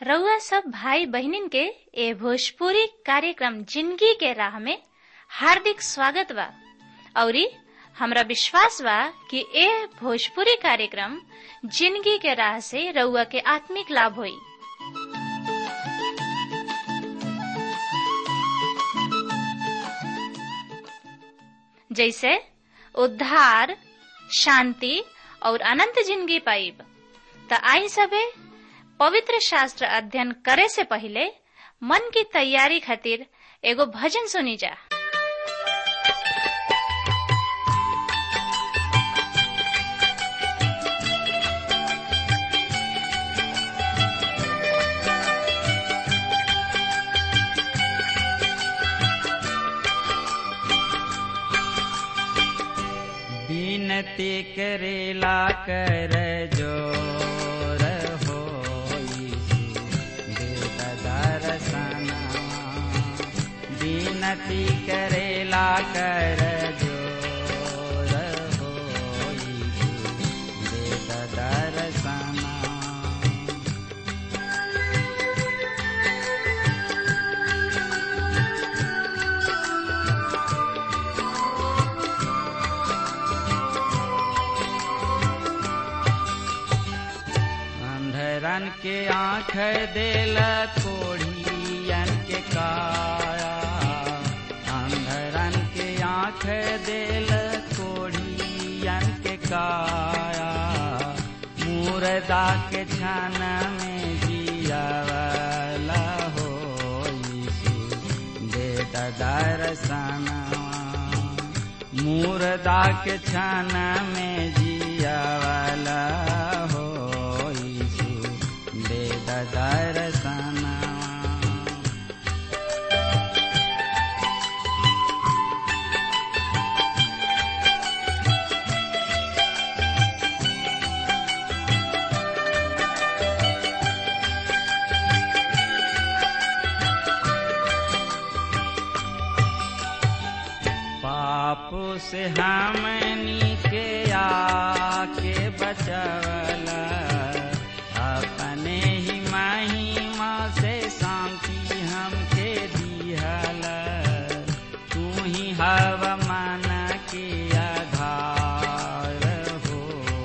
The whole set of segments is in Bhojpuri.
रउआ सब भाई बहिनीन के ए भोजपुरी कार्यक्रम जिंदगी के राह में हार्दिक स्वागत बा औरी हमरा विश्वास बा कि ए भोजपुरी कार्यक्रम जिंदगी के राह से रउआ के आत्मिक लाभ होई जैसे उद्धार शांति और अनंत जिंदगी पाइब त आई सबे पवित्र शास्त्र अध्ययन करे से पहले मन की तैयारी खातिर एगो भजन सुनी जा विनती करेला कर जोर हो दर्शना विनती करेला कर जोर हो दर्शना अंधरन के आँख देल कोढ़ियन के काया अंधरन के आँख देल कोढ़ियन के काया मुर्दा के छन में जियावला हो दे दर्शना मुर्दा के छन में जियावला हो दे दर्शना पाप से हमनी के आके बचवला अपने ही महिमा से शांति हमके दिहल तू ही हव मन के आधार हो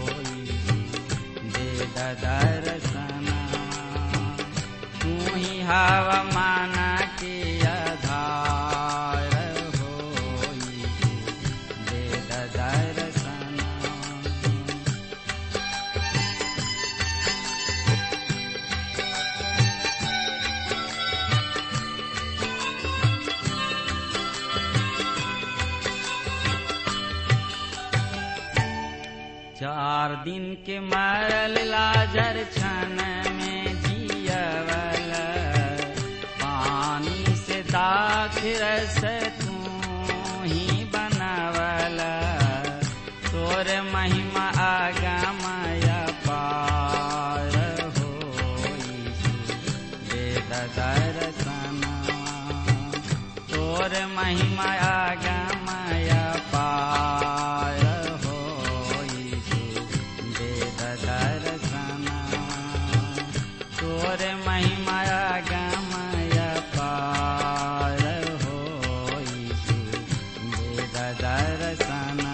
दे दर्शना तू ही हव मन के आधार हो दे दर्शना चार दिन के मरल लाजर छन में जियवल पानी से दाख रस तू ही बनवल तोर महिमा आगमय पार हो वेद दर्शना तोर महिमा आगमय पार हो वेद दर्शना तोर महिमा आगमय पार हो वेद दर्शना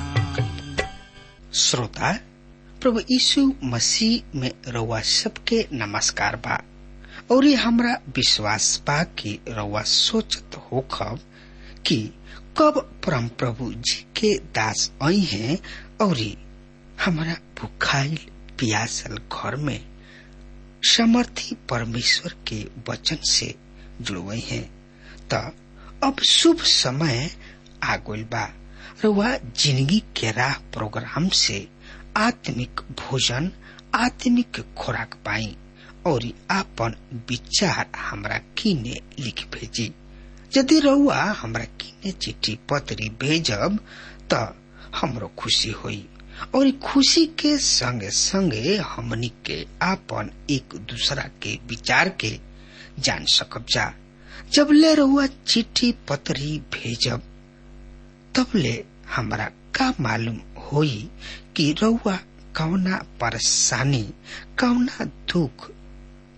श्रोता प्रभु यीशु मसीह में रउआ सबके नमस्कार बा और ये हमरा विश्वास बा कि रउआ सोचत होखब कि कब परम प्रभु जी के दास आई हैं और हमारा भुखाइल पियासल घर में समर्थी परमेश्वर के वचन से जुड़वई हैं त अब शुभ समय आगुल बा रउआ जिंदगी के राह प्रोग्राम से आत्मिक भोजन आत्मिक खुराक पाई और आपन विचार हमरा किने लिख भेजी यदि रउआ हमरा किने चिट्ठी पत्री भेजब त हमरो खुशी होई और खुशी के संगे संगे हमनी के आपन एक दूसरा के विचार के जान सकब जा जब ले रउआ चिट्ठी पत्री भेजब तब ले हमरा का मालूम होई कि रउआ कौना परेशानी कौना दुख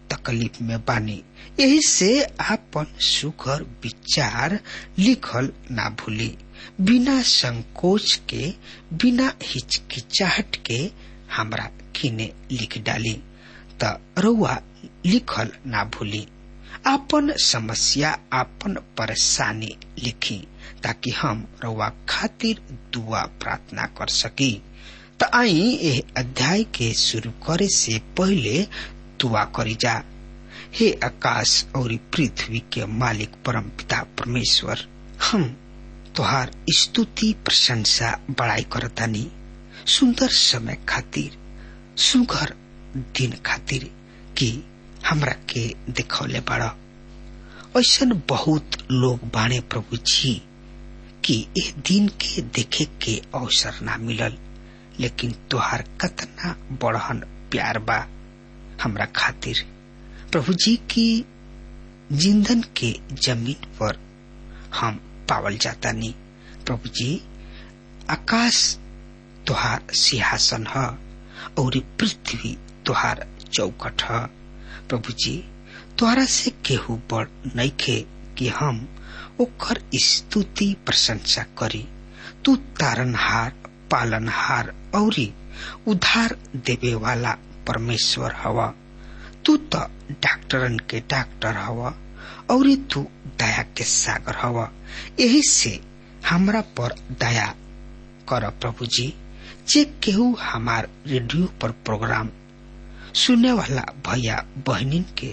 तकलीफ में बानी यही से आपन सुघर विचार लिखल ना भूली बिना संकोच के बिना हिचकिचाहट के हमरा किने लिख डाली त रउआ लिखल ना भूली आपन समस्या आपन परेशानी लिखी ताकि हम रउआ खातिर दुआ प्रार्थना कर सकी त आई एह अध्याय के शुरू करे से पहले दुआ करी जा हे आकाश और पृथ्वी के मालिक परम पिता परमेश्वर हम तोहार स्तुति प्रशंसा बड़ाई करतानी सुंदर समय खातिर सुघर दिन खातिर कि हमरा के दिखौले बड़ा ऐसन बहुत लोग बाणे प्रभु जी कि ए दिन के देखे के अवसर ना मिलल लेकिन तोहार कतना बड़हन प्यार बा हमरा खातिर प्रभु जी की जिंदन के जमीन पर हम पावल जाता नहीं प्रभु जी आकाश तोहार सिंहासन ह और पृथ्वी तोहार चौकट ह प्रभु जी तोहरा से केहू बड़ नइखे कि हम ओकर स्तुति प्रशंसा करी तू तारनहार पालनहार औरी उधार देवे वाला परमेश्वर हवा तू तो डॉक्टरन के डॉक्टर हवा और तू दया के सागर हवा यही से हमरा पर दया कर प्रभु जी जे केहू हमार रेडियो पर प्रोग्राम सुने वाला भैया बहनिन के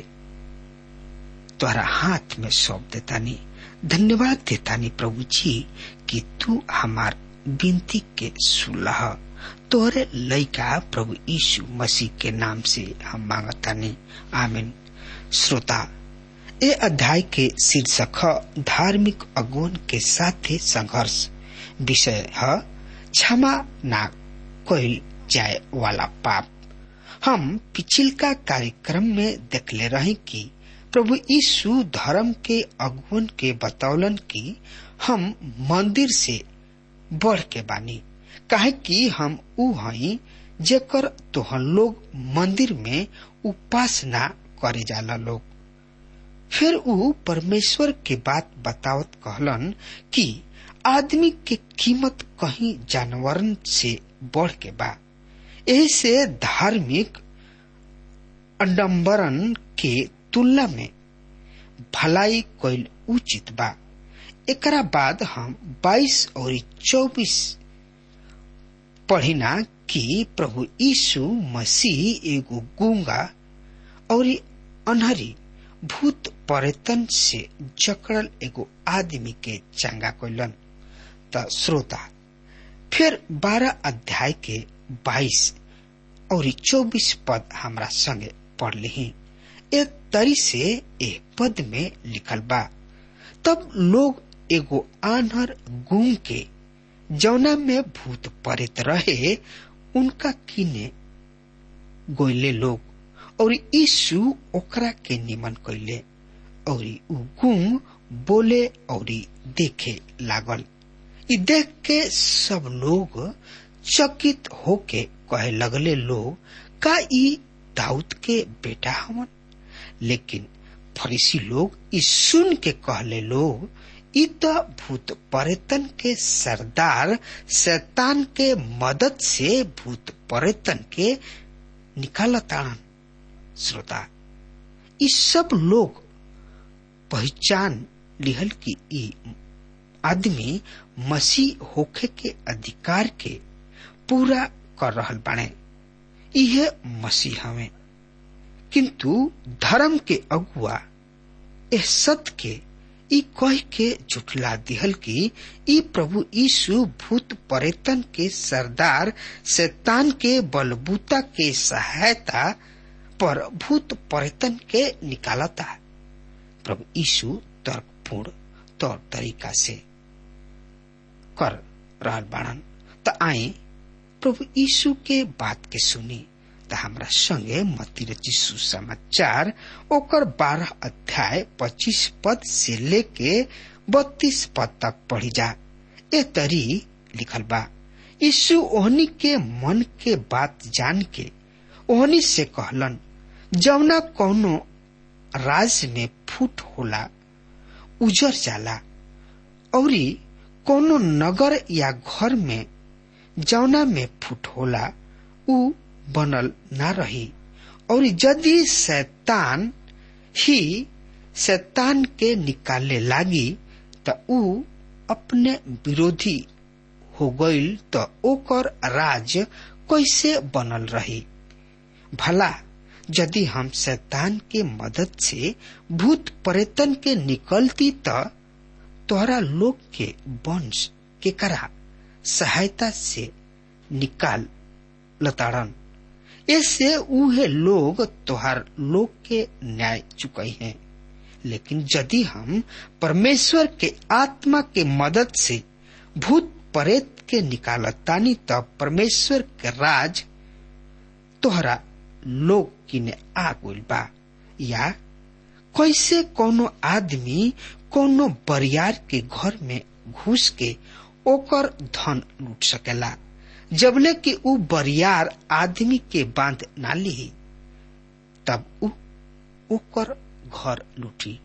तोहरा हाथ में सौंप देतानी धन्यवाद देतानी प्रभु जी कि तू हमार विनती के सुलह तोहरे लइका प्रभु यीशु मसीह के नाम से हम मांगतानी आमीन श्रोता ए अध्याय के शीर्षक ह धार्मिक अगुवन के साथे संघर्ष विषय है क्षमा ना कइल जाए वाला पाप हम पिछिलका कार्यक्रम में देखले रहे कि प्रभु यीशु धर्म के अगुवन के बतौलन कि हम मंदिर से बढ़ के बानी काहे कि हम ऊ हई जेकर तोहन लोग मंदिर में उपासना करे जाला लोग फिर ऊ परमेश्वर के बात बतावत कहलन कि आदमी के कीमत कहीं जानवरन से बढ़ के बा यही से धार्मिक अडम्बरन के तुलना में भलाई कोई उचित बा एकरा बाद हम 22 और 24 पढ़िना कि प्रभु यीशु मसीह एगो गूंगा और अनहरी भूत पर्यटन से जकड़ल एगो आदमी के चंगा कैलन त श्रोता फिर बारह अध्याय के बाईस और चौबीस पद हमरा संगे पढ़ ली एक तरी से एक पद में लिखल बा तब लोग एगो आनहर गुंग के जौना में भूत पड़ित रहे उनका किने गोइले लोग और यीशु ओकरा के निमन कैले और उ गुंग बोले और देखे लागल इ देख के सब लोग चकित होके कहे लगले लोग का ई दाऊद के बेटा हवन लेकिन फरीसी लोग ई सुन के कहले लोग ई तो भूत पर्यटन के सरदार शैतान के मदद से भूत पर्यटन के निकालतान श्रोता ई सब लोग पहचान लिहल कि ई आदमी मसीह होखे के अधिकार के पूरा कर रहल बाणे इहे मसीह हवे किंतु धर्म के अगुआ एह सत्य के ई कह के झुठला दिहल कि ई प्रभु यीशु भूत पर्यटन के सरदार शैतान के बलबूता के सहायता पर भूत पर्यटन के निकालता प्रभु यीशु तर्कपूर्ण तौर तरीका से कर रहल बाड़न त आई प्रभु यीशु के बात के सुनी त हमरा संगे मती रचिसु समाचार ओकर बारह अध्याय पच्चीस पद से लेके बत्तीस पद तक पढ़ी जा ए तरी लिखल बा यीशु ओहनी के मन के बात जान के ओहनी से कहलन जवना कौनो राज में फूट होला उजर जाला औरी कोनो नगर या घर में जौना में फूट होला उ बनल ना रही और यदि शैतान ही शैतान के निकाले लागी त उ अपने विरोधी हो गईल त ओकर राज कैसे बनल रही भला यदि हम शैतान के मदद से भूत पर्यटन के निकलती त तोहरा लोग के वंश के करा सहायता से निकाल लताड़न ऐसे उहे लोग तोहार लोग के न्याय चुके हैं लेकिन यदि हम परमेश्वर के आत्मा के मदद से भूत प्रेत के निकालतानी तब परमेश्वर के राज तोहरा लोग किने आ गइल बा या कैसे कोनो आदमी कोनो बरियार के घर में घुस के ओकर धन लूट सकेला जबले कि उ बरियार आदमी के बांध ना ली तब उ ओकर घर लूटी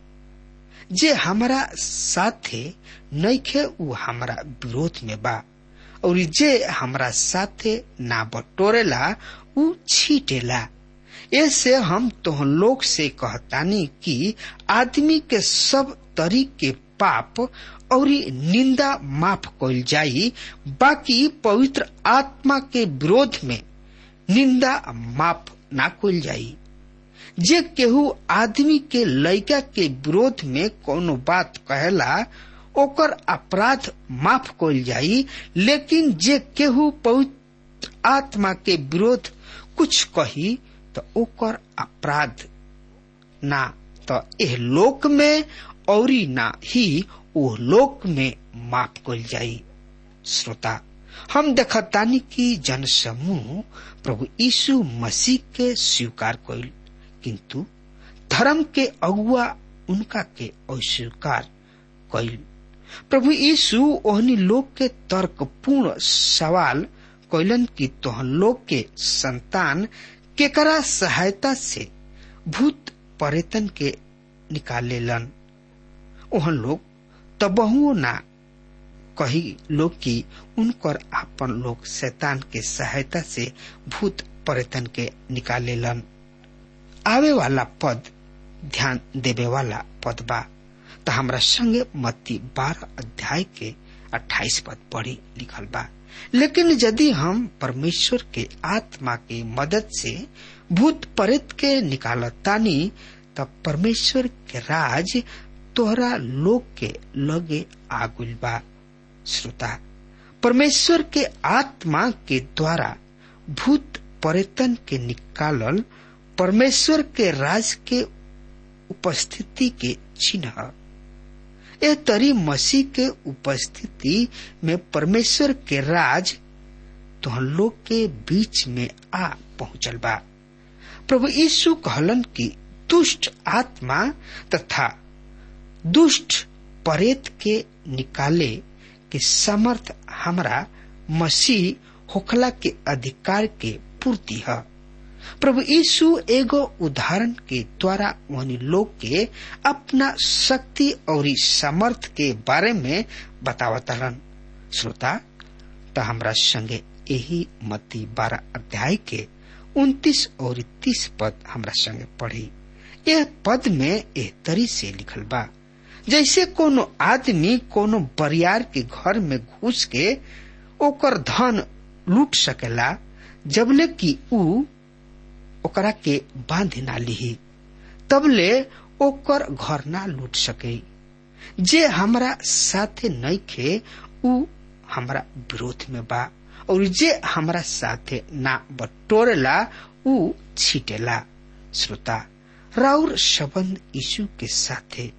जे हमारा साथे नइखे उ हमारा विरोध में बा और जे हमरा साथे ना बटोरेला उ छीटेला ऐसे हम तो लोग से कहतानी कि आदमी के सब तरीके पाप और निंदा माफ कल जाई बाकी पवित्र आत्मा के विरोध में निंदा माफ ना कल जाई जे केहू आदमी के लड़का के विरोध में कोनो बात कहेला ओकर अपराध माफ कल जाई लेकिन जे केहू पवित्र आत्मा के विरोध कुछ कही तो ओकर अपराध ना तो एह लोक में और ना ही ओ लोक में माफ कल जाई श्रोता हम देखतानी कि जन समूह प्रभु यीशु मसीह के स्वीकार कइल किंतु धर्म के अगुआ उनका के अस्वीकार कइल प्रभु यीशु ओहनी लोग के तर्कपूर्ण सवाल कैलन कि तोहन लोग के संतान केकरा सहायता से भूत पर्यटन के निकालेलन ओहन लोग तबहू ना कही लोग कि उनकर आपन लोग शैतान के सहायता से भूत पर्यटन के निकालेलन आवे वाला पद ध्यान देवे वाला पद बा तो हमरा संगे मत्ती बारह अध्याय के अट्ठाईस पद पढ़ी लिखल बा लेकिन यदि हम परमेश्वर के आत्मा के मदद से भूत प्रेत के निकालतानी तब परमेश्वर के राज तोहरा लोग के लगे आगुल बा श्रोता परमेश्वर के आत्मा के द्वारा भूत पर्यटन के निकालल परमेश्वर के राज के उपस्थिति के चिन्ह ए तरी मसीह के उपस्थिति में परमेश्वर के राज तो लोग के बीच में आ पहुंचल बा प्रभु यीशु कहलन कि दुष्ट आत्मा तथा दुष्ट परेत के निकाले के समर्थ हमरा मसीह होखला के अधिकार के पूर्ति है प्रभु यीशु एगो उदाहरण के द्वारा उन्हीं लोग के अपना शक्ति और समर्थ के बारे में बतावतलन श्रोता तो हमरा संगे यही मती बारह अध्याय के उन्तीस और तीस पद हमरा संगे पढ़ी यह पद में एह तरी से लिखल बा जैसे कोनो आदमी कोनो बरियार के घर में घुस के ओकर धन लूट सकेला जबले कि ऊ ओकरा के बांध ना लिही तबले ओकर घर ना लूट सके जे हमरा साथे नइखे ऊ हमरा विरोध में बा और जे हमरा साथे ना बटोरेला ऊ छीटेला श्रोता राउर संबंध यीशु के साथे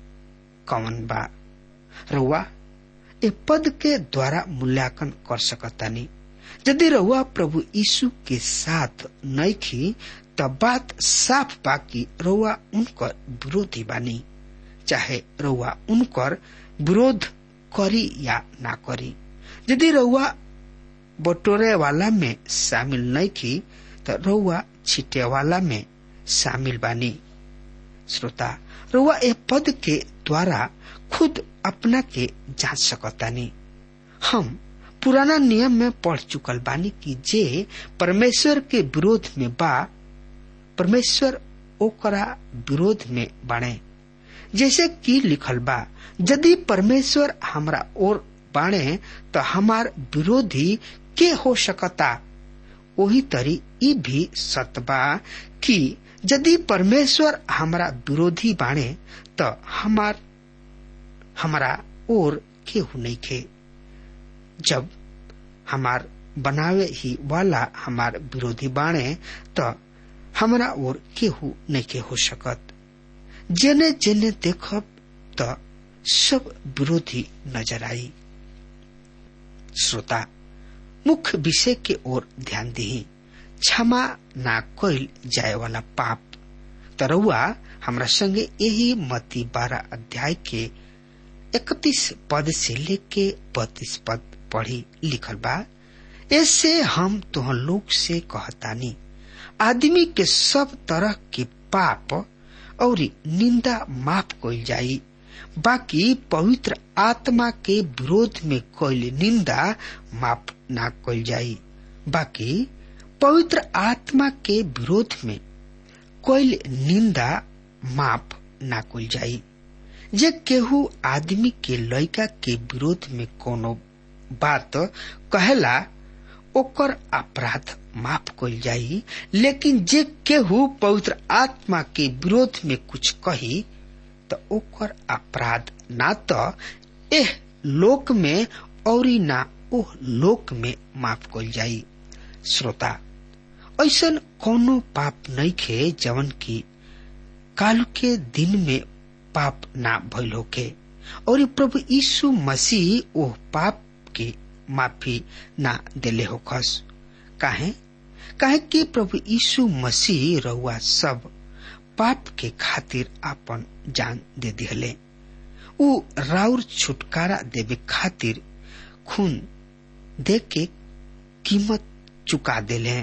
कवन बा रउआ ए पद के द्वारा मूल्यांकन कर सकतानी यदि रउआ प्रभु यीशु के साथ नइखी तब बात साफ बा कि रउआ उनकर विरोधी बानी चाहे रउआ उनकर विरोध करी या ना करी यदि रउआ बटोरे वाला में शामिल नइखी तो रउआ छिटे वाला में शामिल बानी श्रोता रुआ ए पद के द्वारा खुद अपना के जांच सकतानी हम पुराना नियम में पढ़ चुकल बानी कि जे परमेश्वर के विरोध में बा परमेश्वर ओकरा विरोध में बाणे जैसे कि लिखल बा यदि परमेश्वर हमरा ओर बाणे तो हमार विरोधी के हो सकता वही तरी ई भी सत बा कि यदि परमेश्वर हमारा विरोधी बाणे तो हमार हमारा और केहू नहीं खे जब हमार बनावे ही वाला हमार विरोधी बाणे तो हमारा और केहू नहीं के हो सकत जेने जेने देखब तो सब विरोधी नजर आई श्रोता मुख्य विषय के ओर ध्यान दी क्षमा ना कोइल जाए वाला पाप तरुआ हमरा संगे यही मती बारह अध्याय के इकतीस पद से लेके बत्तीस पद पढ़ी लिखल बा ऐसे हम तुह लोग से कहतानी आदमी के सब तरह के पाप और निंदा माफ कइल जाई बाकी पवित्र आत्मा के विरोध में कइल निंदा माफ ना कइल जाई बाकी पवित्र आत्मा के विरोध में कइल निंदा माफ ना कइल जाई जे केहू आदमी के लड़का के विरोध में कोनो बात कहेला ओकर अपराध माफ कइल जाई लेकिन जे केहू पवित्र आत्मा के विरोध में कुछ कही तो ओकर अपराध ना तो एह लोक में और ना ओह लोक में माफ कइल जाई श्रोता ऐसन कोनो पाप नहीं खे जवन की काल के दिन में पाप ना भइल होके और प्रभु यीशु मसीह ओह पाप के माफी ना देले हो खस काहे काहे कि प्रभु यीशु मसीह रउआ सब पाप के खातिर आपन जान दे दिहले उ राउर छुटकारा देवे खातिर खून दे के कीमत चुका देले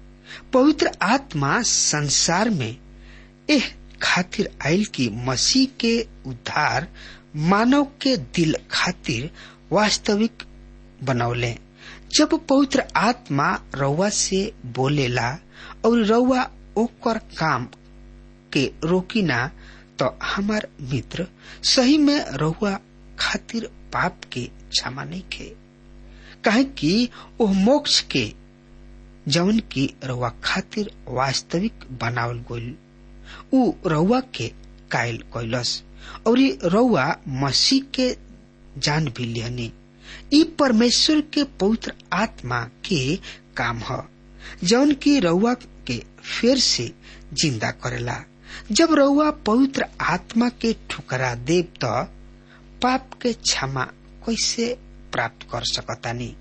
पवित्र आत्मा संसार में एह खातिर आयल की मसीह के उद्धार मानव के दिल खातिर वास्तविक बनौले जब पवित्र आत्मा रउआ से बोलेला और रउआ ओकर काम के रोकिना तो हमार मित्र सही में रउआ खातिर पाप के क्षमा नहीं खे कहे कि ओह मोक्ष के जवन की रउआ खातिर वास्तविक बनावल गोल उ रउआ के कायल कैलस और रउआ मसीह के जान भी लिहनी ई परमेश्वर के पवित्र आत्मा के काम ह जौन की रउआ के फिर से जिंदा करेला जब रउआ पवित्र आत्मा के ठुकरा देव तो पाप के क्षमा कैसे प्राप्त कर सकतानी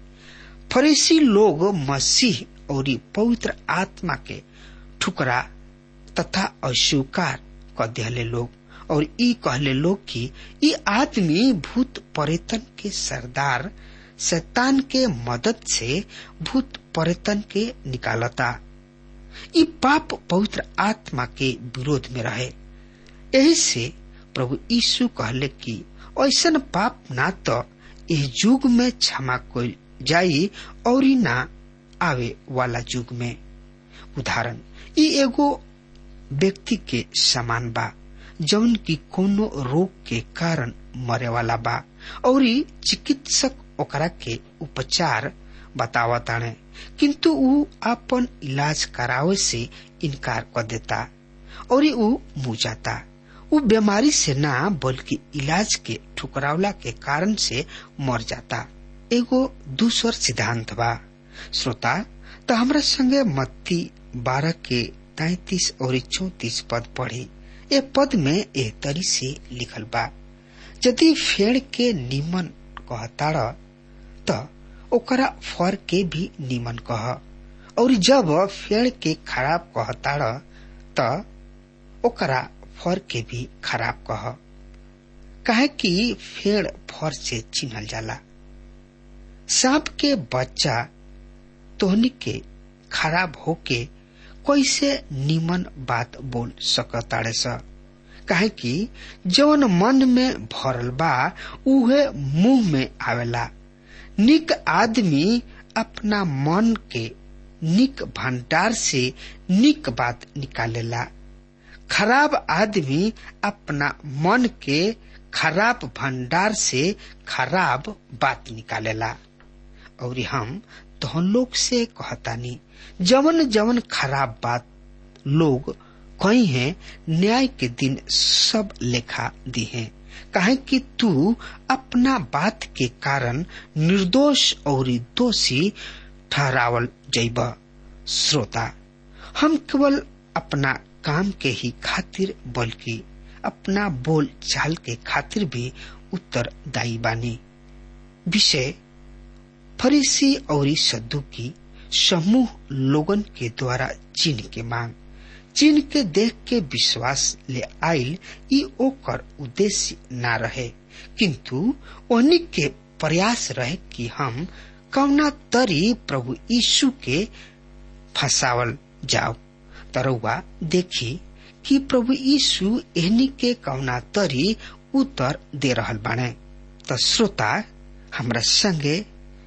फरीसी लोग मसीह और पवित्र आत्मा के ठुकरा तथा अस्वीकार कर दिहले लोग और ई कहले लोग कि ई आदमी भूत परेतन के सरदार शैतान के मदद से भूत परेतन के निकालता ई पाप पवित्र आत्मा के विरोध में रहे यही से प्रभु यीशु कहले कि ऐसन पाप ना तो इस युग में क्षमा कोई जाई और ना आवे वाला युग में उदाहरण ई एगो व्यक्ति के समान बा जौन की कोनो रोग के कारण मरे वाला बा और चिकित्सक ओकरा के उपचार बतावताने किंतु ऊ अपन इलाज करावे से इनकार कर देता और ऊ मुँह जाता ऊ बीमारी से ना बल्कि इलाज के ठुकरावला के कारण से मर जाता एगो दूसर सिद्धांत बा श्रोता तो हमरा संगे मत्ती बारह के तैतीस और चौतीस पद पढ़ी ए पद में ए तरी से लिखल बा यदि फेड़ के निमन कहताड़ त ओकरा फर के भी निमन कह और जब फेड़ के खराब कहताड़ त ओकरा फर के भी खराब कह काहे कि फेड़ फर से चिन्हल जाला सांप के बच्चा तोहनी के खराब होके कैसे निमन बात बोल सकताड़े स काहे कि जवन मन में भरल बा उहे मुंह में आवेला निक आदमी अपना मन के निक भंडार से निक बात निकालेला खराब आदमी अपना मन के खराब भंडार से खराब बात निकालेला और हम तोहन लोग से कहतानी जवन जवन खराब बात लोग कही है न्याय के दिन सब लेखा दी है काहे कि तू अपना बात के कारण निर्दोष और दोषी ठहरावल जैब श्रोता हम केवल अपना काम के ही खातिर बल्कि अपना बोल चाल के खातिर भी उत्तरदायी बानी विषय फरीसी और सद्दुकी समूह लोगन के द्वारा चिन्ह के मांग चिन्ह के देख के विश्वास ले आयल ई ओकर उद्देश्य ना रहे किंतु ओहनी के प्रयास रहे कि हम कौना तरी प्रभु यीशु के फंसावल जाओ तरौआ देखी कि प्रभु यीशु एहनी के कौना तरी उत्तर दे रहल बाने त श्रोता हमरा संगे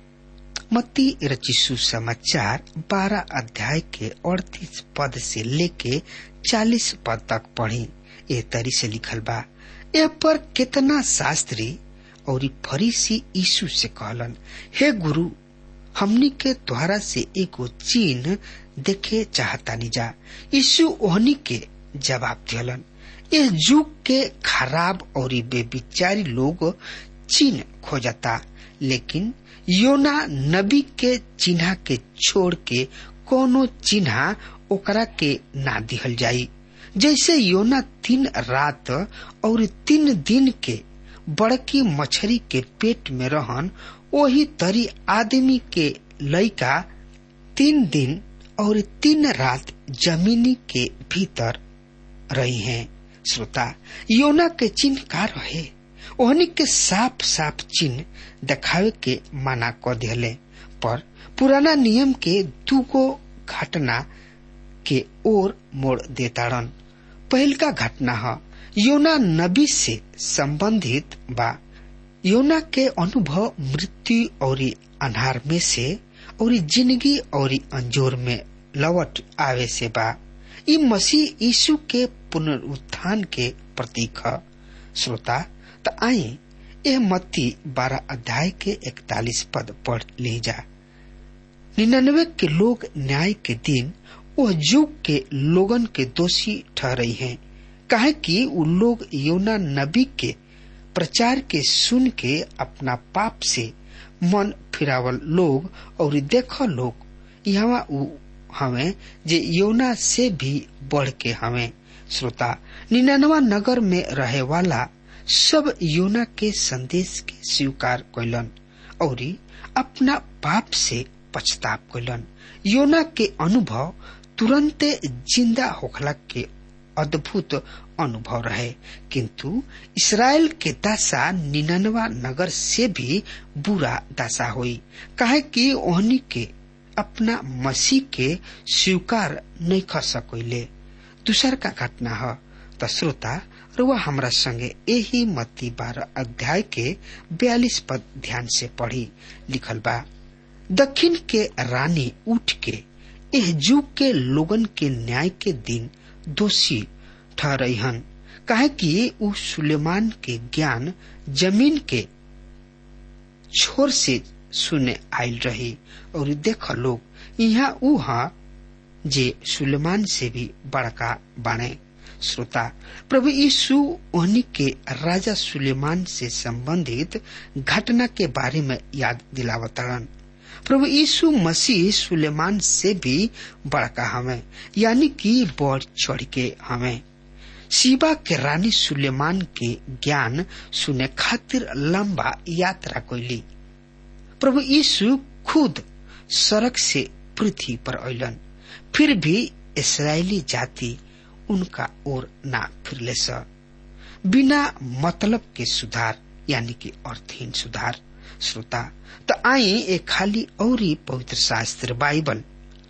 मत्ती रचिसु समाचार बारह अध्याय के अड़तीस पद से लेके चालीस पद तक पढ़ी ए तरी से लिखल बा ए पर कितना शास्त्री और फरीसी यीशु से कहलन हे गुरु हमनी के द्वारा से एगो चिन्ह देखे चाहतानी जा यीशु ओहनी के जवाब दियलन इस युग के खराब और बेविचारी लोग चिन्ह खोजता लेकिन योना नबी के चिन्ह के छोड़ के कोनो चिन्ह ओकरा के ना दिहल जाई जैसे योना तीन रात और तीन दिन के बड़की मछली के पेट में रहन वही तरी आदमी के लइका तीन दिन और तीन रात जमीनी के भीतर रही हैं श्रोता योना के चिन्ह का रहे ओहनी के साफ साफ चिन्ह दिखावे के मना क दिले पर पुराना नियम के दूगो घटना के ओर मोड़ देताड़न पहल का घटना है योना नबी से संबंधित बा योना के अनुभव मृत्यु और अनार में से और जिंदगी और अंजोर में लौट आवे से बा ई मसीह यीशु के पुनरुत्थान के प्रतीक है श्रोता त आई यह मत्ती बारह अध्याय के इकतालीस पद पढ़ ली जा निन्यानवे के लोग न्याय के दिन वह युग के लोगन के दोषी ठहरे हैं कहे कि वो लोग योना नबी के प्रचार के सुन के अपना पाप से मन फिरावल लोग और देख लोग यहाँ हमें जे योना से भी बढ़ के हमें श्रोता निन्यानवा नगर में रहे वाला सब योना के संदेश के स्वीकार कैलन और अपना पाप से पछताप कैलन योना के अनुभव तुरंते जिंदा होखला के अद्भुत अनुभव रहे किंतु इसराइल के दशा निन्यानवा नगर से भी बुरा दशा हुई काहे कि ओहनी के अपना मसीह के स्वीकार नहीं कर सकोले दूसर का घटना है तो श्रोता रुआ हमरा संगे यही मत्ती बारह अध्याय के बयालीस पद ध्यान से पढ़ी लिखल बा दक्षिण के रानी उठ के एह युग के लोगन के न्याय के दिन दोषी ठहरहन काहे कि उ सुलेमान के ज्ञान जमीन के छोर से सुने आयल रही और देख लोग यहाँ उ जे सुलेमान से भी बड़का बाणे श्रोता प्रभु यीशु उन्हीं के राजा सुलेमान से संबंधित घटना के बारे में याद दिलावतरण प्रभु यीशु मसीह सुलेमान से भी बड़का हमें यानी कि बढ़ चढ़ के हमें शिवा के रानी सुलेमान के ज्ञान सुने खातिर लंबा यात्रा कैली प्रभु यीशु खुद सड़क से पृथ्वी पर अलन फिर भी इसराइली जाति उनका ओर ना फिरले स बिना मतलब के सुधार यानी कि अर्थहीन सुधार श्रोता तो आई एक खाली और पवित्र शास्त्र बाइबल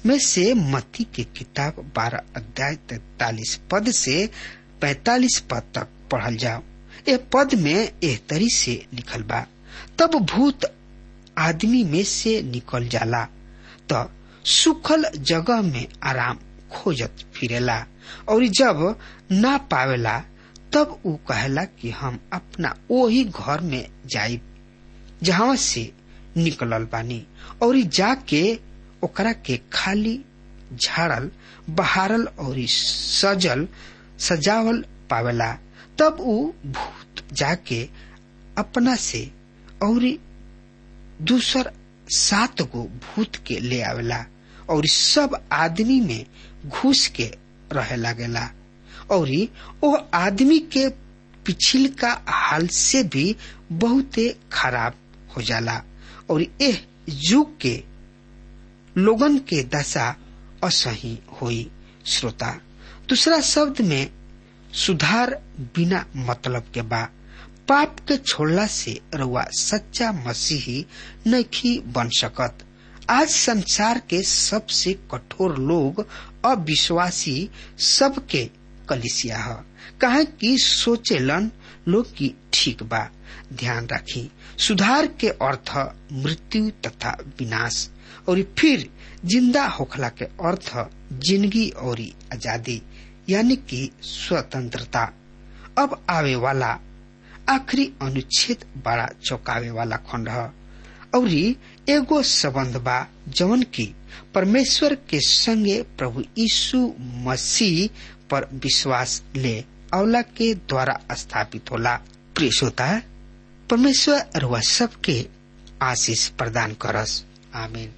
में से मती के किताब बारह अध्याय तैतालीस पद से पैतालीस पद तक पढ़ल जाओ ए पद में एह तरी से लिखल बा तब भूत आदमी में से निकल जाला त सुखल जगह में आराम खोजत फिरेला और जब ना पावेला तब ऊ कहेला कि हम अपना ओही घर में जाइब जहाँ से निकलल बानी और जाके ओकरा के खाली झाड़ल बहारल और सजल सजावल पावेला तब ऊ भूत जाके अपना से और दूसर सात गो भूत के ले आवेला और सब आदमी में घुस के रहे लागेला और ओ आदमी के पिछिल का हाल से भी बहुते खराब हो जाला और एह युग के लोगन के दशा असही होई श्रोता दूसरा शब्द में सुधार बिना मतलब के बा पाप के छोड़ला से रउआ सच्चा मसीही नहीं बन सकत आज संसार के सबसे कठोर लोग अविश्वासी सबके कलिसिया है कहे कि सोचेलन लोग की ठीक बा ध्यान रखी सुधार के अर्थ मृत्यु तथा विनाश और फिर जिंदा होखला के अर्थ जिंदगी और आजादी यानी कि स्वतंत्रता अब आवे वाला आखिरी अनुच्छेद बड़ा चौंकावे वाला खंड है और एगो संबंध बा जवन की परमेश्वर के संगे प्रभु यीशु मसीह पर विश्वास ले अवला के द्वारा स्थापित होला प्रिय श्रोता परमेश्वर रुआ सबके आशीष प्रदान करस आमीन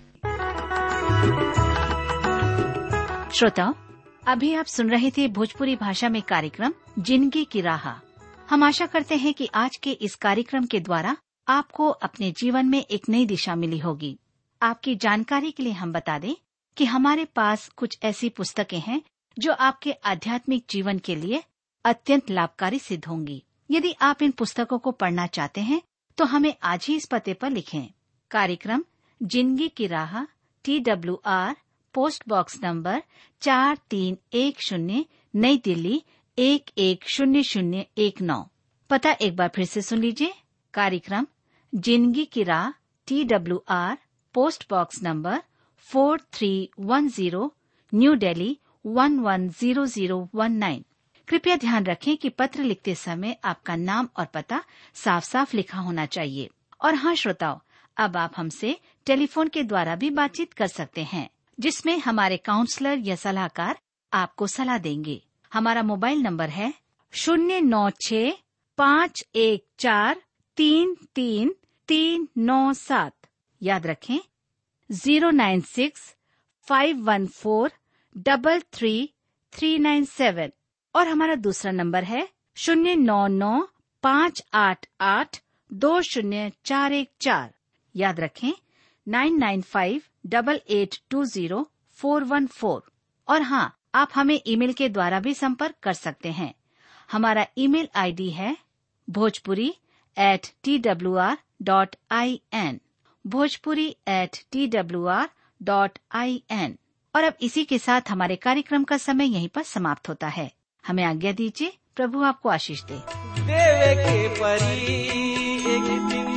श्रोताओं अभी आप सुन रहे थे भोजपुरी भाषा में कार्यक्रम जिंदगी की राह हम आशा करते हैं कि आज के इस कार्यक्रम के द्वारा आपको अपने जीवन में एक नई दिशा मिली होगी आपकी जानकारी के लिए हम बता दें कि हमारे पास कुछ ऐसी पुस्तकें हैं जो आपके आध्यात्मिक जीवन के लिए अत्यंत लाभकारी सिद्ध होंगी यदि आप इन पुस्तकों को पढ़ना चाहते हैं तो हमें आज ही इस पते पर लिखें कार्यक्रम जिंदगी की राह T W R post box number चार तीन एक शून्य नई दिल्ली एक एक शून्य शून्य एक नौ पता एक बार फिर से सुन लीजिए कार्यक्रम जिंदगी की राह T W R post box number four three one zero new Delhi one one zero zero one nine कृपया ध्यान रखें कि पत्र लिखते समय आपका नाम और पता साफ साफ लिखा होना चाहिए और हाँ श्रोताओं अब आप हमसे टेलीफोन के द्वारा भी बातचीत कर सकते हैं जिसमें हमारे काउंसलर या सलाहकार आपको सलाह देंगे हमारा मोबाइल नंबर है शून्य नौ छ पाँच एक चार तीन तीन तीन नौ सात याद रखें zero nine six five one four double three three nine seven और हमारा दूसरा नंबर है शून्य नौ नौ पाँच आठ आठ दो शून्य चार एक चार याद रखें nine nine five double eight two zero four one four और हाँ आप हमें ईमेल के द्वारा भी संपर्क कर सकते हैं हमारा ईमेल आईडी है Bhojpuri at T W R dot I N Bhojpuri at T W R dot I N और अब इसी के साथ हमारे कार्यक्रम का समय यहीं पर समाप्त होता है हमें आज्ञा दीजिए प्रभु आपको आशीष दे देवे के परी एक दिन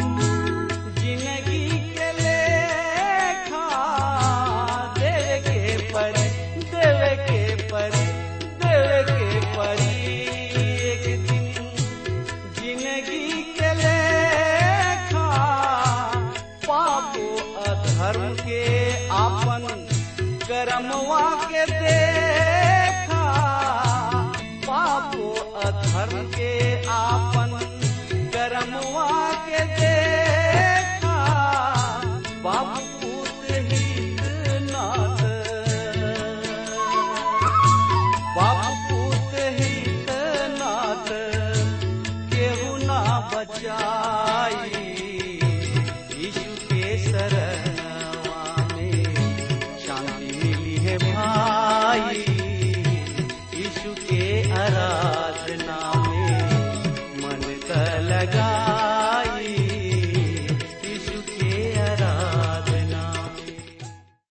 जिंदगी के लेखा देवे के परी देवे के परी देवे के परी एक दिन जिंदगी के लेखा पापो अधर्म के आपन करमवा के देखा पापो अधर्म के आपन करमवा के दे